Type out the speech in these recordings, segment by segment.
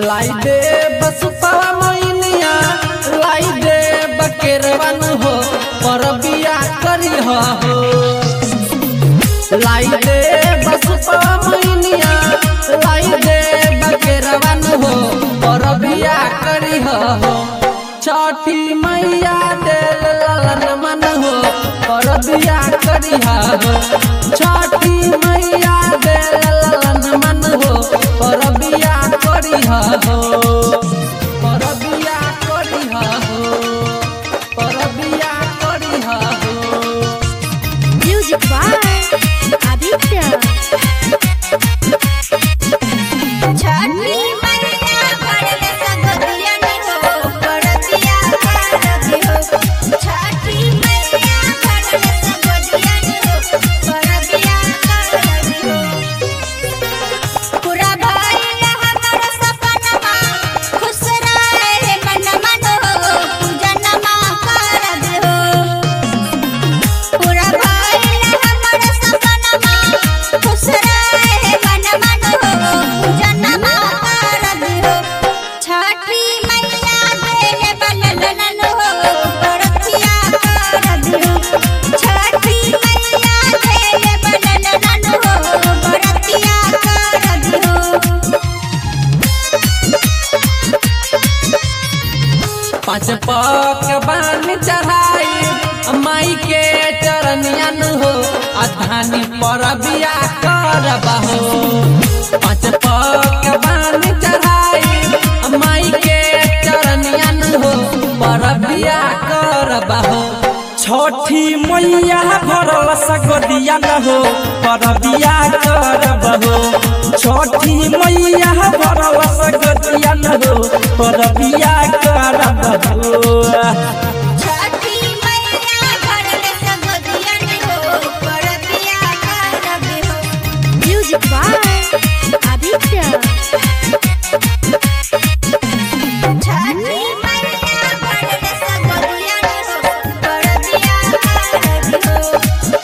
लाई दे बस पावा मोइनिया लाई दे बकेरवन हो पर बिया करी हो लाई दे बस पावा मोइनिया लाई दे बकेरवन हो पर बिया करी हो छठी मैया दे ललन मन हो पर बिया करी हो छठी मैया दे ललन मन हो पर बिया करी हो पर बिया करी हो पर बिया करी हो Music by Aditya. छठी मैया भरले सगोदियन हो परतिया करबी हो छठी मैया भरले सगोदियन हो परतिया करबी हो पूरा भइल हमर सपनमा खुश रहे मन मन हो पूजनमा करबी हो पूरा भइल हमर सपनमा खुश रहे मन मन हो पूजनमा करबी हो छठी मैया देले बनलन हो परतिया करबी हो छठी मैया देले बनलन हो परतिया करबी हो पाँच पक बान चढ़ाई माई के चरनियन हो अधानी पर बिया करब हो पाँच पक बान चढ़ाई माई के चरनियन हो पर बिया करब हो छठी मैया भरल सगदिया न हो परबिया करब हो छठी मैया भरल सगदिया न हो परबिया करब हो छठी मैया भरले सगोदियन हो परतिया करबी हो Music by Aditya. छठी मैया भरले सगोदियन हो परतिया करबी हो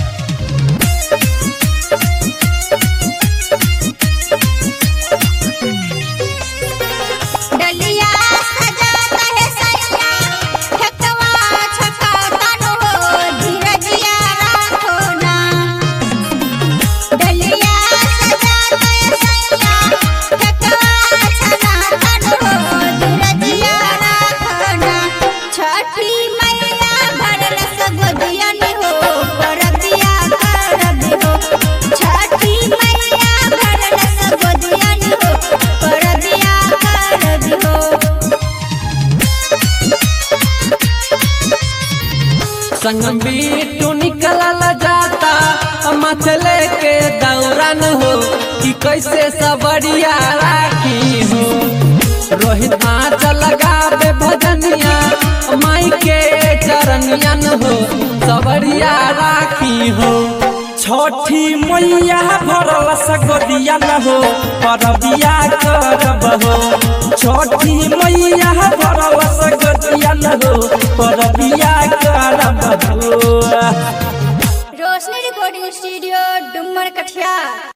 डलिया सजाता है सैया ठकवा छकातन हो धीरजिया राखो ना डलिया सजाता है सैया ठकवा छकातन हो धीरजिया राखो ना छठी मैया भरल सगोदियन हो परतिया करबी हो छठी मैया भरल सगोदियन हो परतिया करबी हो संग बीटू निकलल जाता मथले के दौरान हो कि कैसे सबरिया राखी हो रोहित आँच लगावे भजनिया माई के चरनियन हो सबरिया राखी हो छठी मैया भरल सगदिया न हो परबिया करब हो छठी मैया भरल सगदिया न हो परबिया करब हो रोशनी रिकॉर्डिंग स्टूडियो डुमर कठिया